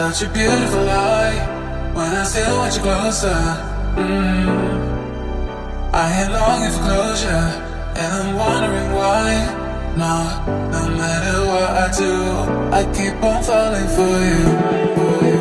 Such a beautiful light when I still want you closer. Mm. I am longing for closure, and I'm wondering why. No, no matter what I do, I keep on falling for you. For you.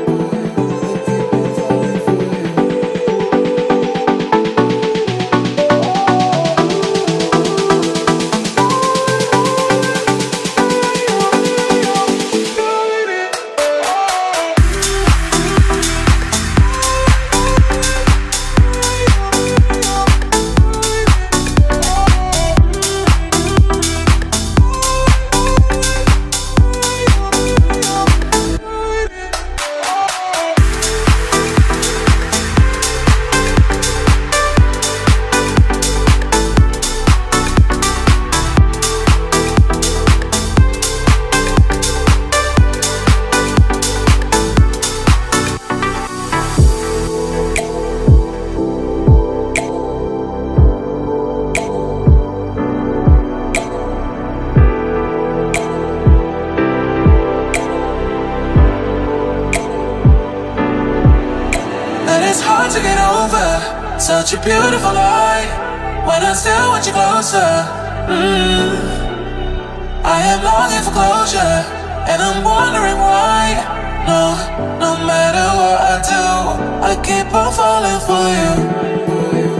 And it's hard to get over such a beautiful light when I still want you closer. Mm. I am longing for closure, and I'm wondering why. No, no matter what I do, I keep on falling for you.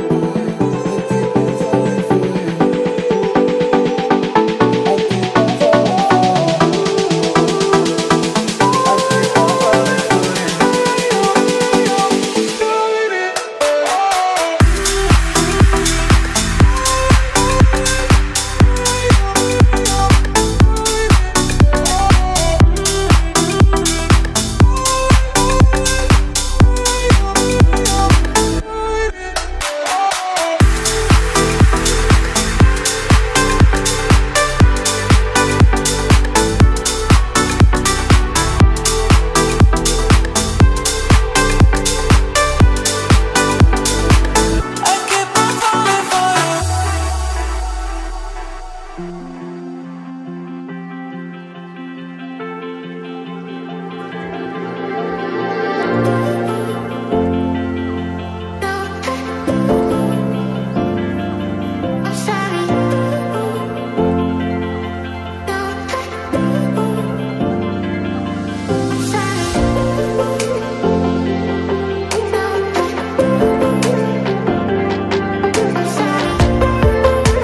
I keep on falling for you. I'm sorry. I'm sorry. I'm sorry.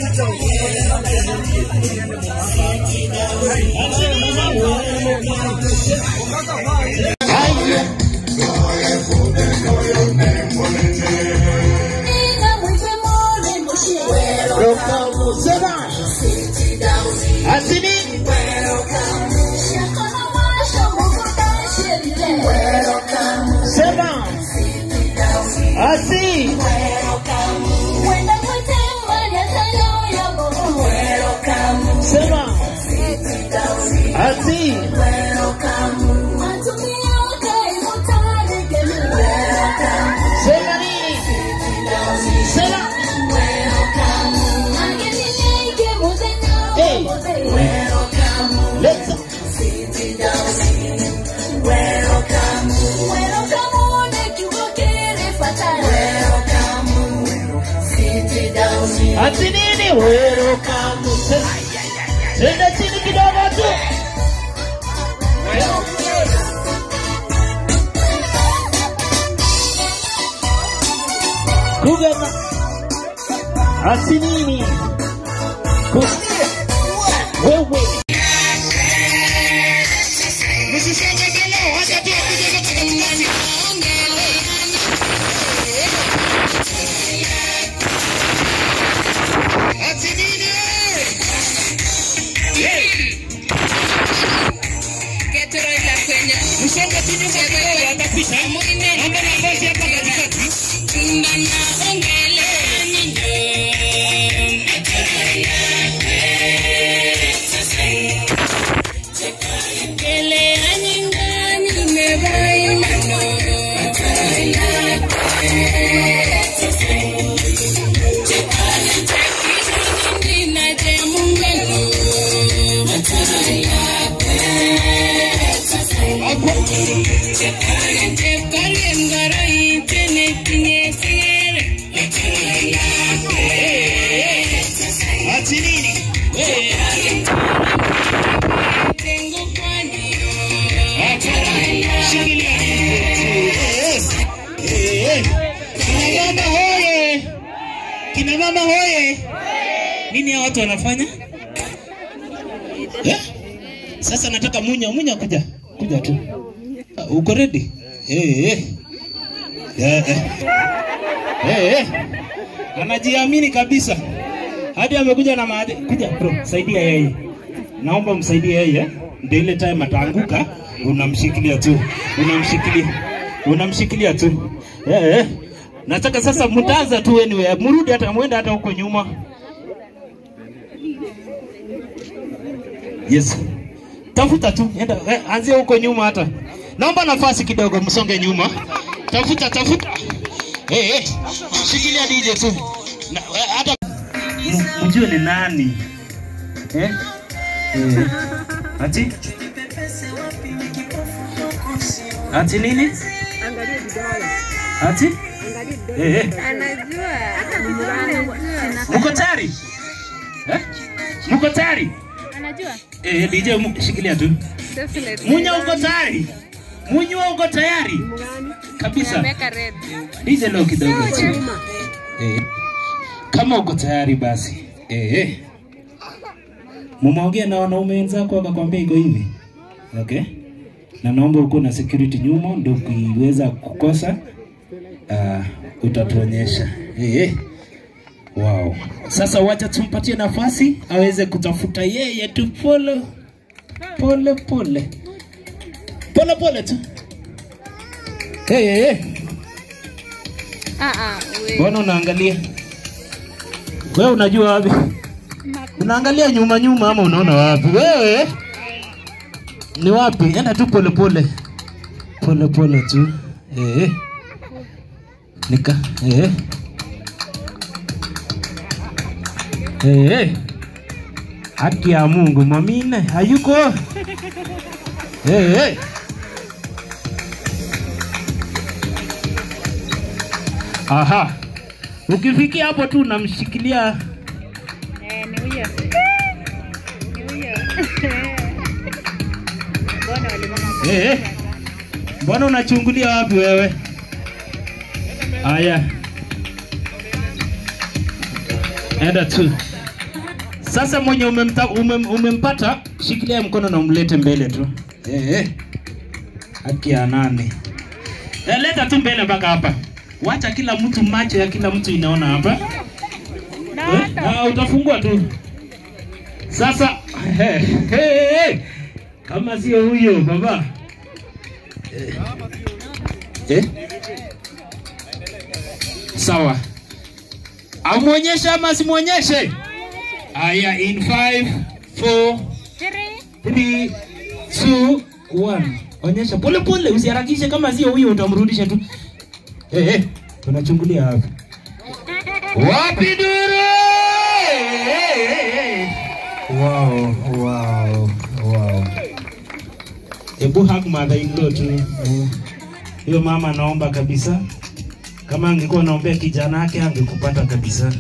Sema. Welcome, sema. Asini. Sema. Asi. Sema. Asi. Sema nini? Sema. Hey. Let's Ati nini? Welcome. Tenda chini kidogo tu. Kugema. Ati nini? Ku- Wewe. Ati nini? Shikilia. Eh, eh. Kina mama hoye! Kina mama hoye! Nini hao watu wanafanya? Eh? Sasa nataka munya munya kuja. Kuja tu. Uh, Uko ready? Eh eh. Eh eh. Eh eh. Anajiamini kabisa. Hadi amekuja na maadi. Kuja bro, saidia yeye. Naomba msaidie yeye. Ndio ile time ataanguka, unamshikilia tu. Unamshikilia. Unamshikilia tu. Eh eh. Nataka sasa mtaanza tu anyway. Mrudi hata mwenda hata huko nyuma. Yes. Tafuta tu, enda eh, anzia huko nyuma hata. Naomba nafasi kidogo msonge nyuma. Tafuta tafuta. Eh eh. Shikilia DJ tu. Na, eh, hata M- mjue ni nani. Eh? Eh. Ati? Ati nini? Ati? Eh eh. Mko tayari? Eh? Mko tayari? Anajua? Eh, DJ mu- shikilia tu. Definitely. Munya uko tayari? Munywa uko tayari? Kabisa. Ameweka red. DJ leo kidogo tu. Eh. Kama uko tayari basi. Eh. eh. Mumeongea na wanaume wenzako wakakwambia iko hivi. Okay? Na naomba uko na security nyuma ndio ukiweza kukosa uh, utatuonyesha. Eh. eh. Wow. Sasa wacha tumpatie nafasi aweze kutafuta yeye tu pole pole pole pole pole tu. Hey, hey, hey. Ah ah, we. Mbona unaangalia? Wewe unajua wapi? Unaangalia nyuma nyuma ama unaona wapi? Wewe ni wapi? Enda tu pole pole. Pole pole tu. Eh. Nika. Eh. Eh. Haki ya Mungu mwamine hayuko. Eh. eh. Aha. Ukifikia hapo tu unamshikilia Eh, ni huyo. Ni huyo. Mbona walimama Eh, eh. Mbona unachungulia wapi wewe? Aya. Enda tu. Sasa mwenye umemta, umem, umempata shikilia mkono na umlete mbele tu. Eh, eh. haki ya nane. Eh, leta tu mbele mpaka hapa. Wacha kila mtu, macho ya kila mtu inaona hapa. Eh, na utafungua tu. Sasa hey, hey, hey. Kama sio huyo baba eh. Eh? Sawa, amwonyeshe ama simwonyeshe? Aya, in 5 4 3 2 1. Onyesha pole pole, usiharakishe. Kama sio huyo utamrudisha tu. Eh, eh, tunachungulia hapa. Wapi duru? Eh, eh, eh. Wow, wow, wow. Hebu hug mother in law tu. Eh, Hiyo mama naomba kabisa. Kama angekuwa naombea kijana yake angekupata kabisa.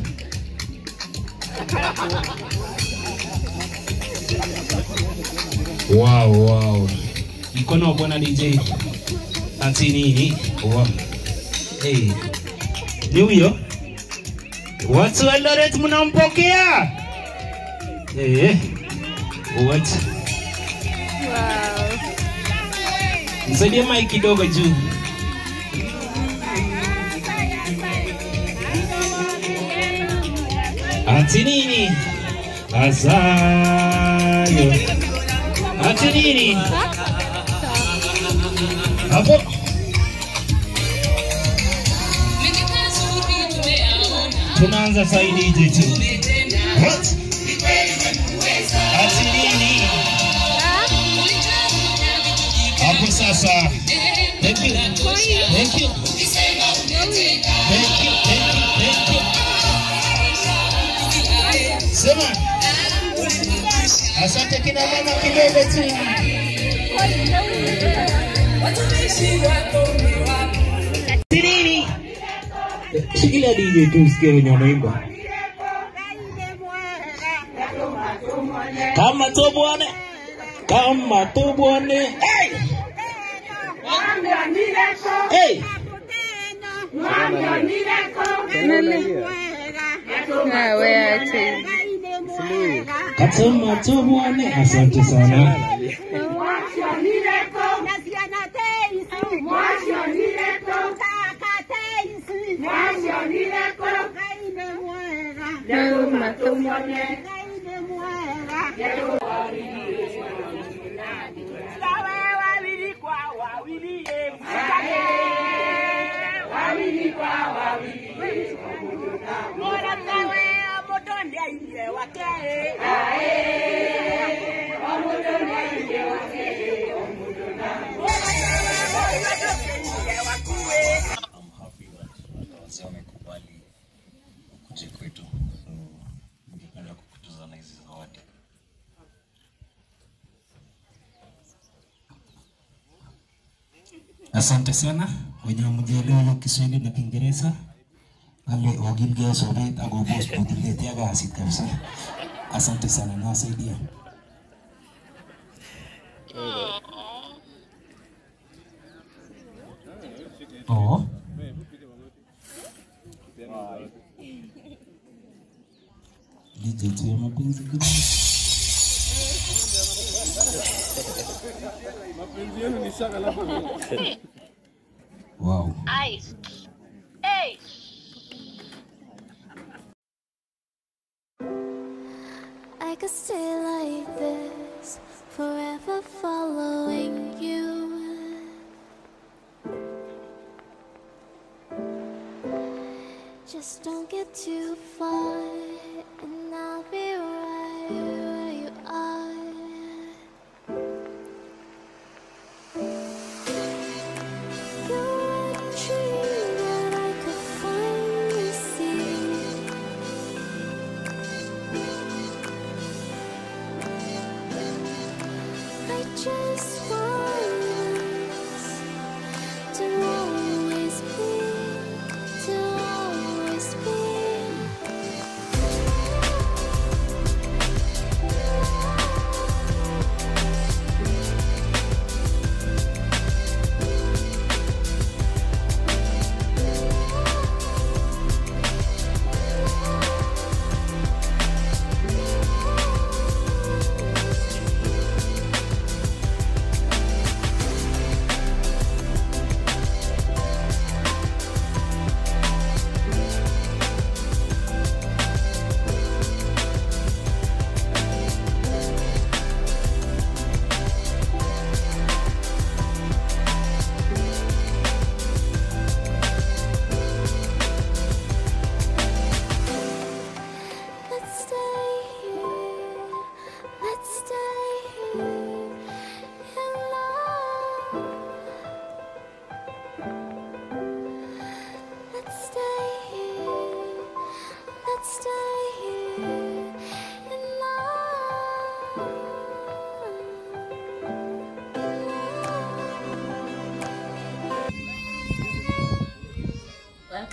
Wow, wow. Mkono wa bwana DJ. Ati nini? Wow. Hey. Ni huyo? Watu wa Eldoret mnampokea? Eh. What? Wow. Msaidie mic kidogo juu. Ati nini? Azayo. Ati nini? Hapo. Tunaanza saidi DJ tu. What? Ati nini? Hapo sasa. Thank you. Thank you. Thank you. Thank you. Thank you. Sema. Asante kina mama kidogo tu. Ati nini? Shikilia DJ tu usikie wenye wanaimba. Kama tu bwana. Kama tu bwana. Hey! Hey! Ah, we ache. Kama tu bwana. Asante sana. Tuma, tuma. wazee wamekubali ukuje kwetu, so ningependa kukutuza na hizi zawadi. Asante sana wenye mjelewa hiyo Kiswahili na Kiingereza ale ogilge sobet agobos potiletia kasit kabisa. Asante sana, nawasaidia. Oh. DJ tu ya mapenzi kidogo. Wow. I could stay like this, forever following you. Just don't get too far, and I'll be right where you are. You're a dream that I could finally see. I just want us to always be, to always be.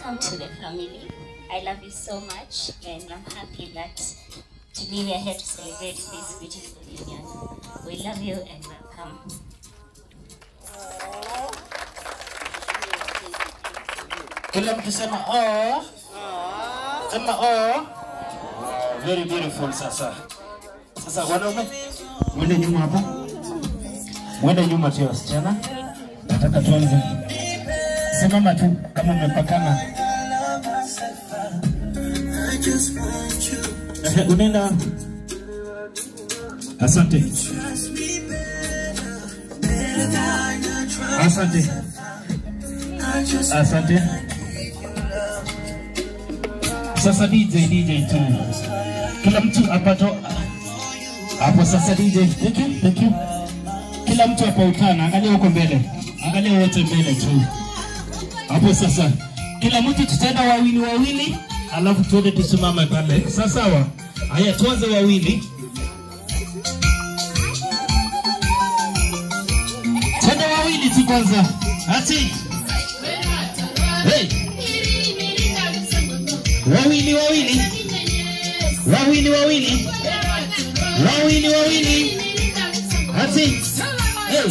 welcome to the family. I love you so much, and I'm happy that today we are here to celebrate this beautiful union. We love you and welcome. Kila mtu sema oh. Sema oh. Very beautiful sasa. Sasa wanaume mwende nyuma hapa. Mwende nyuma tu wasichana. Nataka tuanze. Simama tu kama mmepakana. Ehe, Unaenda. Asante. Asante. Asante. Sasa DJ DJ tu. Kila mtu apato hapo sasa DJ. Thank you, thank you. Kila mtu hapa utana, angalia huko mbele. Angalia wote mbele tu. Hapo sasa. Kila mtu tutaenda wawili wawili, alafu tuende tusimame pale. Sawa sawa. Haya tuanze wawili. Twende wawili tu kwanza. Ati. Hey. Wawili wawili. Wawili wawili. Wawili wawili. Ati. Hey.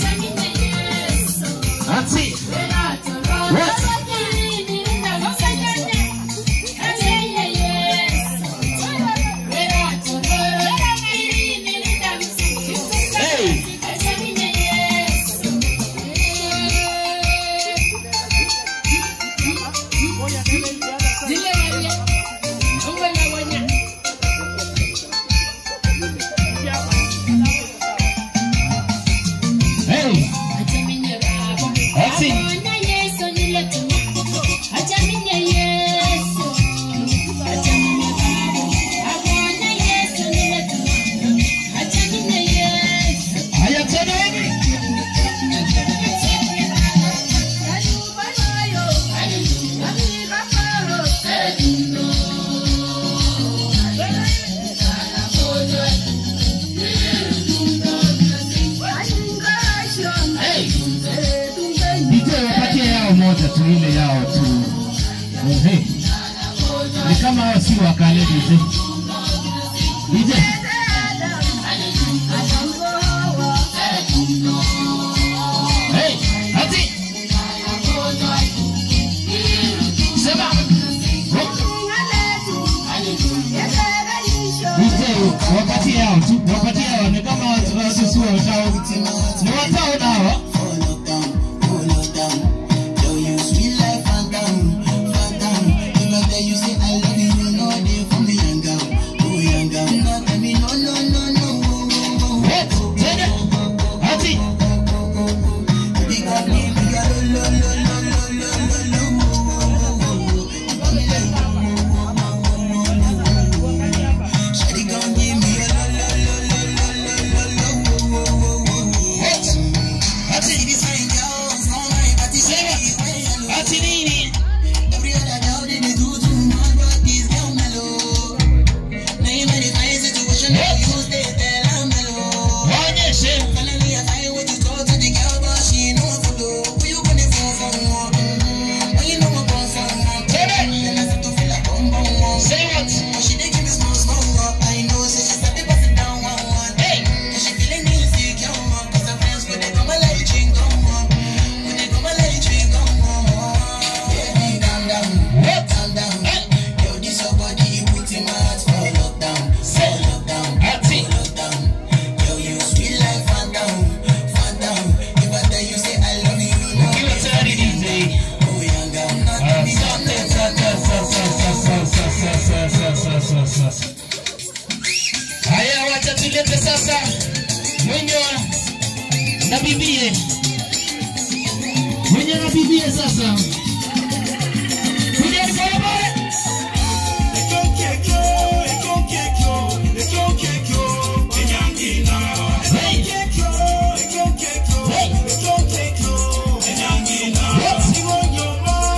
Ati. What? Hey. Hey. Ati. Haya tena hivi. DJ wapatie yao moja tu, ile yao tu. Ehe. Ni kama hao si wakale DJ. DJ. Hey, ati. Sema. DJ wapatie yao tu, wapatie yao ni kama watu watu si watao. Ni watao nao. What? Tena. Ati. What? Ati. Sema. Ati nini? Waonyeshe. Tena. Say what? Hey. What? Hey. Say. Ati. Ukiwa tayari DJ. Asante, asante, asante, asante, asante, asante, asante, asante. Haya, wacha tulete sasa mwenye na bibie, mwenye na bibie sasa. Kujeni polepole. Hey. Hey. What?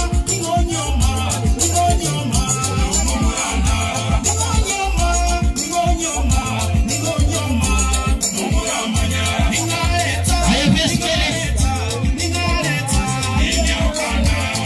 Haya, best mbele.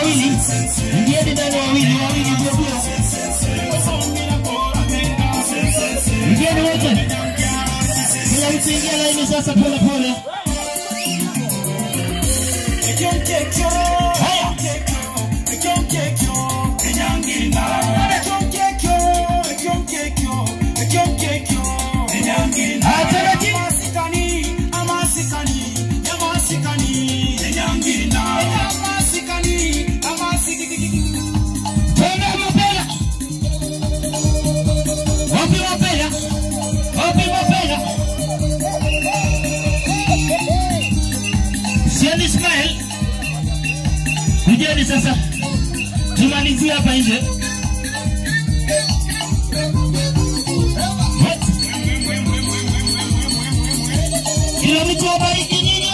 wawili, ingieni ndani wawili, wawili ndio ndio. Ingieni wote. Kila mtu ingia laini sasa pole pole. Haya. Haya, taratibu. Twende mapema. Wapi mapema? Wapi mapema? Siani Ismail. Kujeni sasa. Tumalizie hapa nje. Kila mtu abariki nyinyi.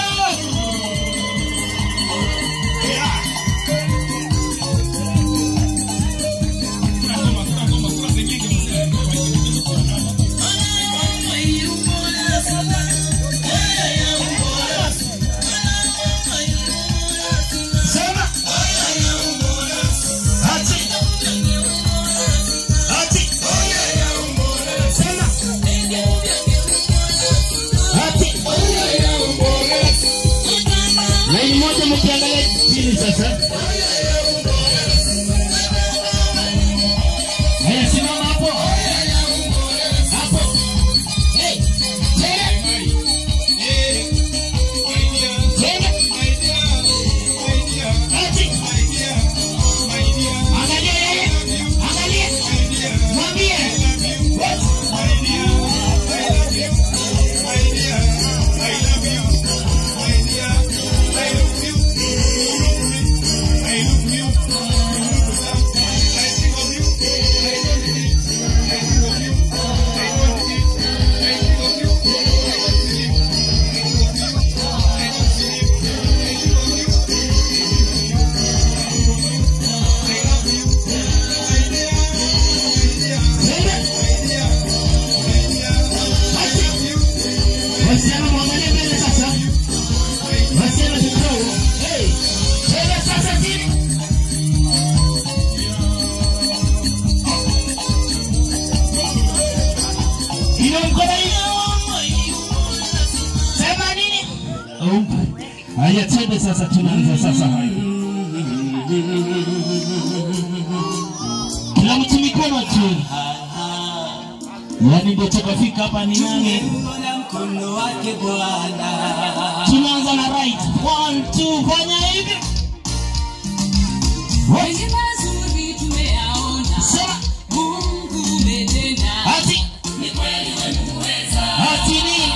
Sema. Ati. Ati. Sema. Ati. Laini moja mkiangalia chini sasa. Haya, simama hapo. Hapo. Hey. Tena. Tena. Ati. Angalia yeye. Angalia. Mwambie. What? Wasichana mwangalie mbele sasa. Wasichana kidogo. Hey. Tena sasa chini. Ina mkono hiyo. Sema nini? Oh. Haya twende sasa tunaanza sasa. Kila mtu mikono tu. Yaani ndio tukafika hapa ni nani? Tunaanza na right. One, two, fanya hivi. Wengi mazuri tumeyaona, Sema. Mungu umetenda. Ati. Ati nini?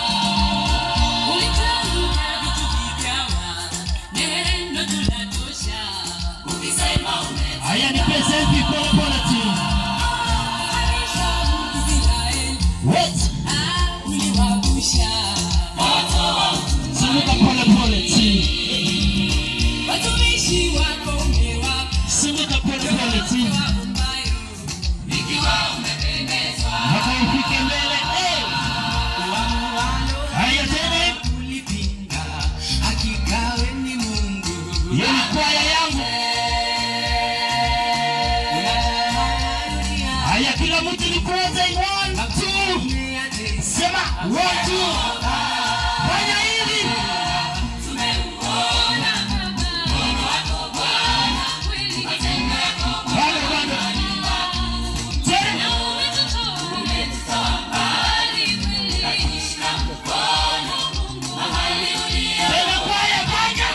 Ulitamka vitu vikawa, neno tunatosha. Ukisema Haya ni pesa hivi pole pole tu. umefananisha Israeli, What? ah, uliwagusha. Zunguka pole pole tu. Watumishi wako umewapa Zunguka pole pole tu. ambayo, ikiwa umependezwa, Mpaka ufike mbele. Hey. Haya tena hivi. ulipinga. Hakika wewe ni Mungu. Hiyo ni kwaya yangu. Haya kila mtu ni kwanza one, two. Sema one, two. Fanya hivi. Bado bado. Tena. Tena kwaya fanya.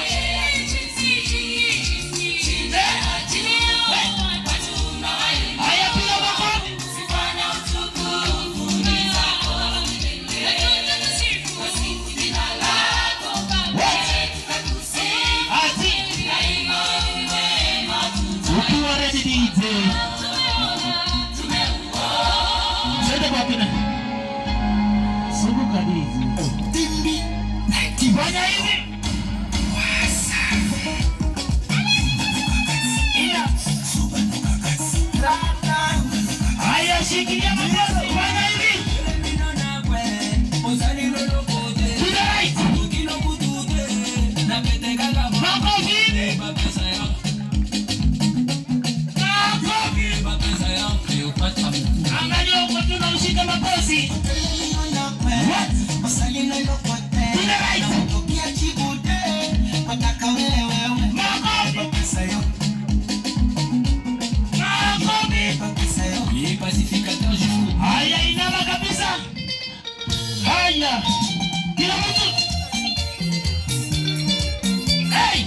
Haya piga makofi. Ati. Ukiwa ready DJ. Twende kwa kina. Zunguka DJ. Fanya hivi. Haya shikilia makofi. Fanya hivi. To the right. Makofi hivi. Haya, inama kabisa. Haya, kila mtu hey!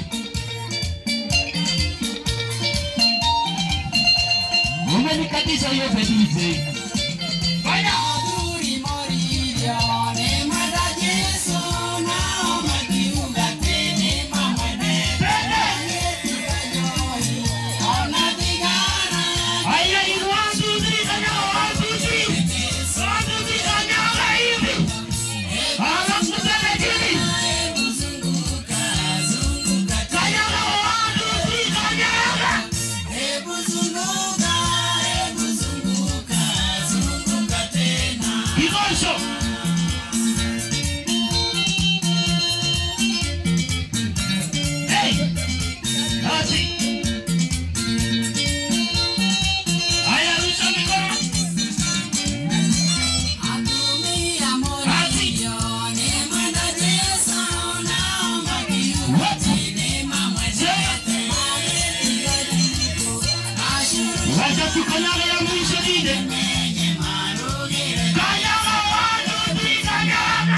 Umenikatiza hiyo DJ. Fanya. Haya, in one, two, three, kanyaga, one, two, three. One, two, three, kanyaga hivi. Halafu tena chini. Kanyaga, one, two, three, kanyaga. Kigosho. Hey. Basi. Haya, rusha mikono. Basi. Wacha tukanyaga ya mwisho dide. Kanyaga, one, two, three, kanyaga.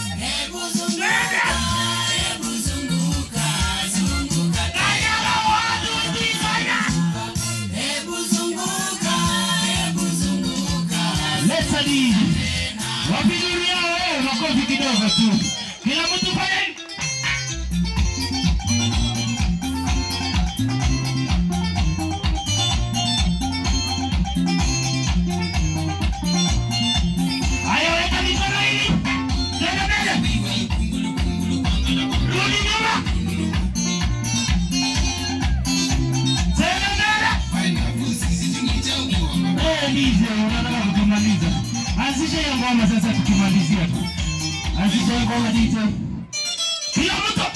Kanyaga, one, two, three, kanyaga. Leta dide. Wapigilia wewe makofi kidogo tu. Kila mtu fanya hivi. Haya, weka mikono hivi. Tena mbele. Rudi nyuma. Tena mbele. Eh, Lize, unataka kutumaliza. Anzisha hiyo ngoma sasa tukimalizia tu. Anzisha hiyo ngoma DJ. Kila mtu.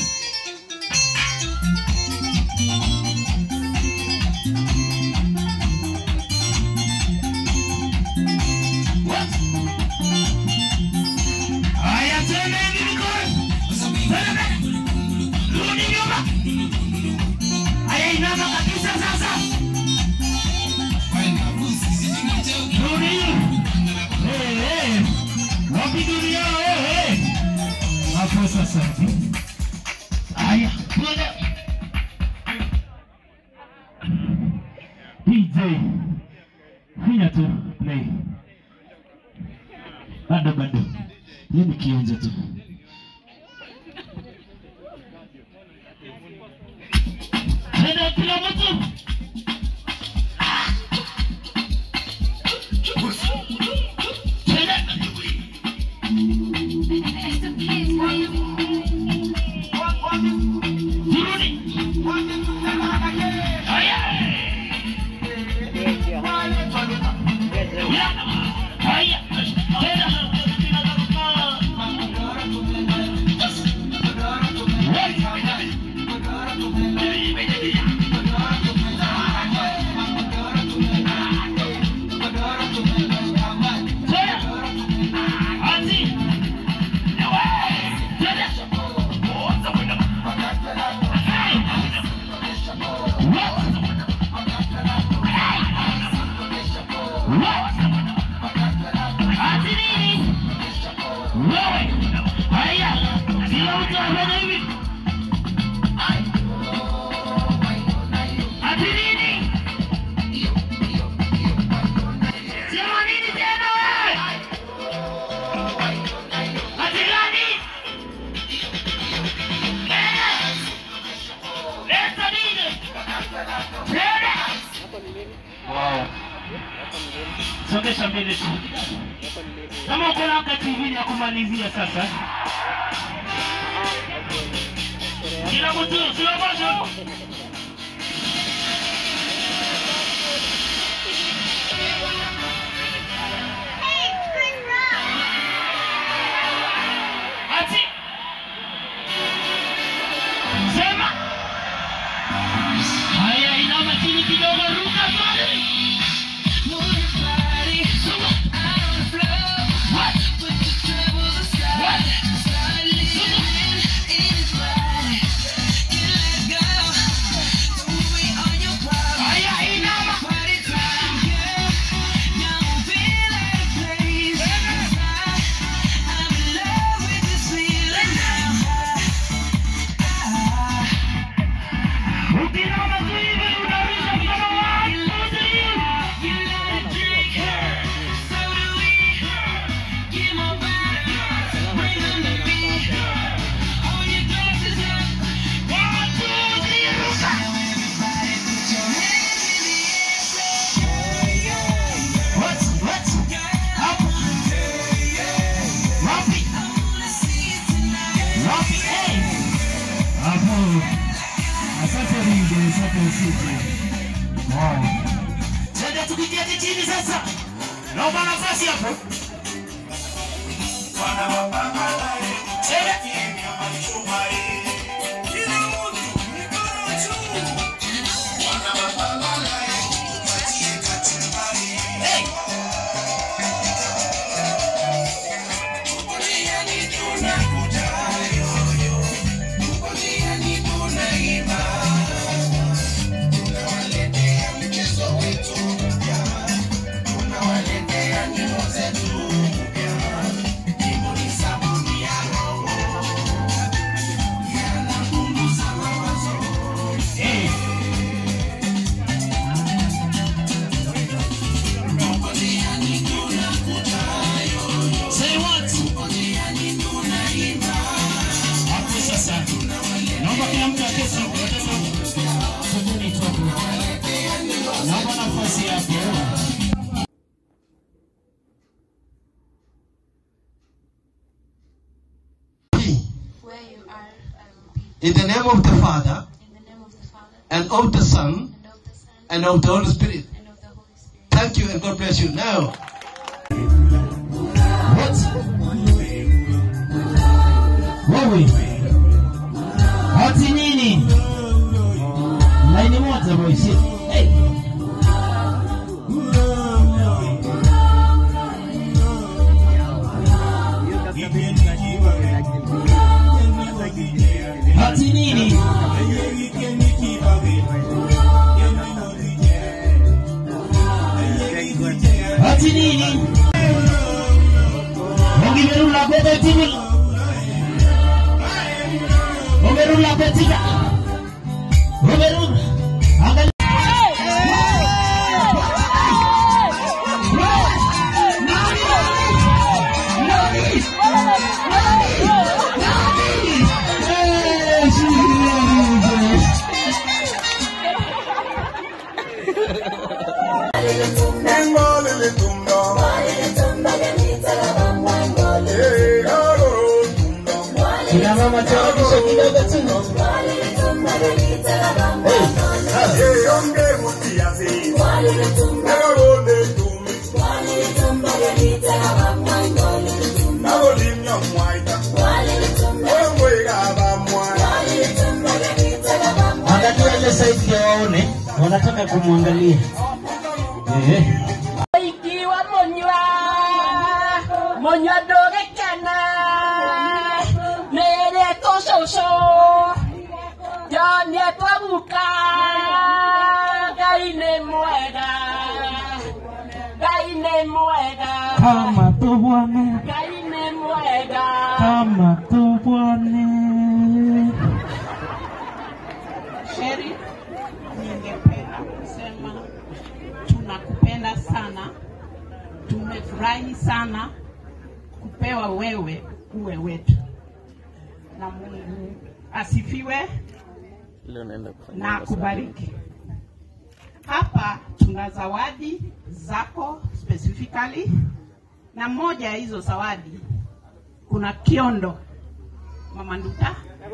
What? Haya, tena hivi mikono. Tena mbele. Rudi nyuma. Haya, inama kabisa sasa. Rudi nyuma. Eh, eh. Wapi dunia wewe? Hapo sasa. Haya, twende. DJ. Finya tu play. Bado bado. Hii ni kionjo tu. Twende kila mtu. Twende. Songesha mbele tu. Kama uko na wakati hivi ya kumalizia sasa. Kila mtu slow motion. Ati. Sema. Haya, inama chini kidogo, ruka pale. What? What? Twende tukiketi chini sasa. Naomba nafasi hapo. Twende. Hey. Hey. Say what? Hapo sasa. Naomba kila mtu aketi. Watoto, sogeni tu hapo. Naomba nafasi hapo. Where you are, I will be. In the name of the Father, In the name of the Father, and of the Son, and of the Son, and of the Holy Spirit. and of the Holy Spirit. Thank you and God bless you. Now, What? Wewe. Hati nini? Laini moja boys. Hey. Hati nini? Hati nini? Ongimerula bebe tini. Ongerula betika. Ongerula. Angalia. Kina mama tawagisha kidogo tu. Angalia ile side ya waone, wanataka kumwangalia. Eh. ikiwa monywa monywa ndũgĩkena nĩrĩ tũcũcũ nyonie twaguka ngai nĩ mwega ngai nĩ mwega Kama tubwane, ngai nĩ mwega kama tubwane. Sheri, ningependa kusema tunakupenda sana, tumefurahi sana kupewa wewe uwe wetu, na Mungu asifiwe na akubariki. Hapa tuna zawadi zako specifically, na moja ya hizo zawadi kuna kiondo Mama Nduta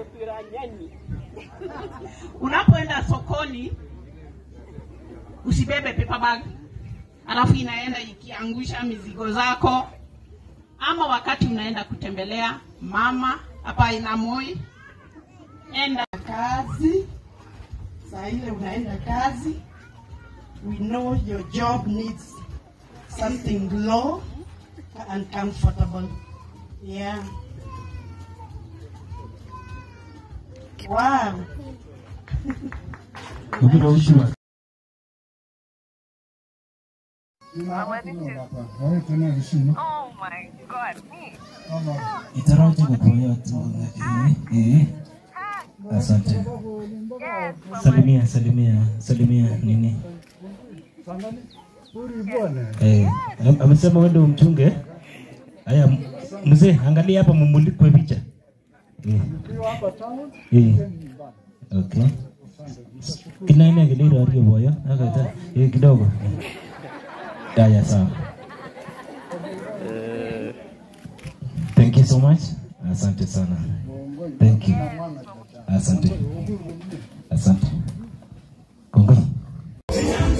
unapoenda sokoni usibebe paper bag alafu inaenda ikiangusha mizigo zako ama wakati unaenda kutembelea mama hapa inamoi enda kazi saa ile unaenda kazi we know your job needs something low and comfortable yeah wow Kugira ushua. Itaraje kukuya tu. Eh. Eh. Asante. Salimia, salimia, salimia nini? Eh, am- amesema wewe ndio mchunge. Haya, m- mzee, angalia hapa mumulikwe picha. Eh. Eh. Okay. Kinaene kiliro aliyo boyo. Akata. Eh, kidogo. Haya, sawa. Thank you so much. Asante sana. Thank you. Asante. Asante. Kongoi.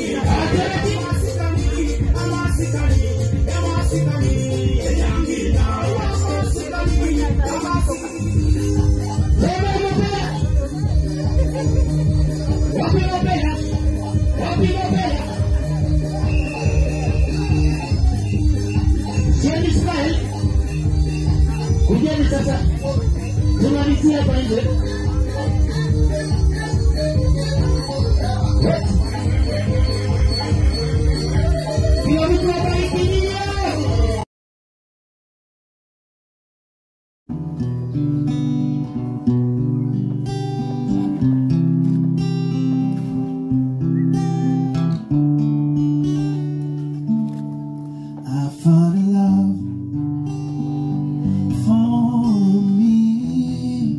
wapi Mapela? Sieni smile. Kujeni sasa. Tumalizie hapa nje. Kila mtu abariki nyinyi. I found a love for me.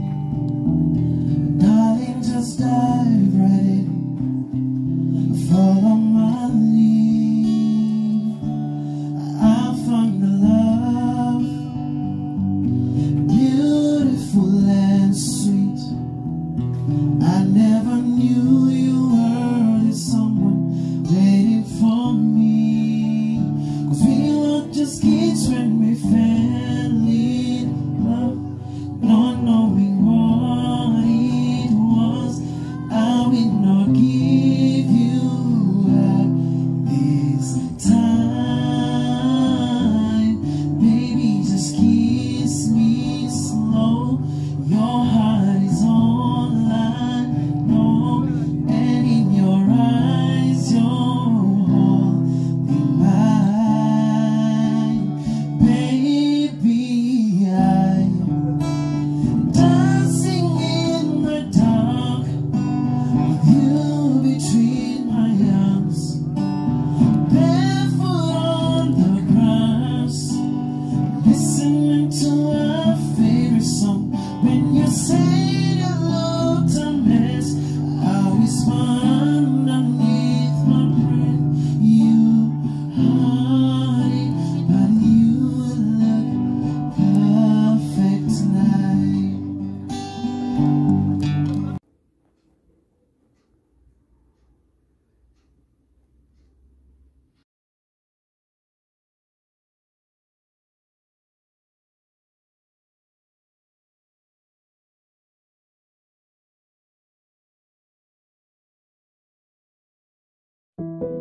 Darling, just dive right in. Follow my lead. I found a love beautiful and sweet. I never knew you were the someone waiting for me. Cause we were just kids when we fell in love, not knowing what it was. I will not give you up this time. Baby, just kiss me slow. Your heart is all I know, and in your eyes, you're holding mine. Baby, I'm dancing in the dark with you between my arms, barefoot on the grass. Listening to our favorite song when you say you looked a mess. I whisper underneath my breath, you honey, but you look perfect tonight. Thank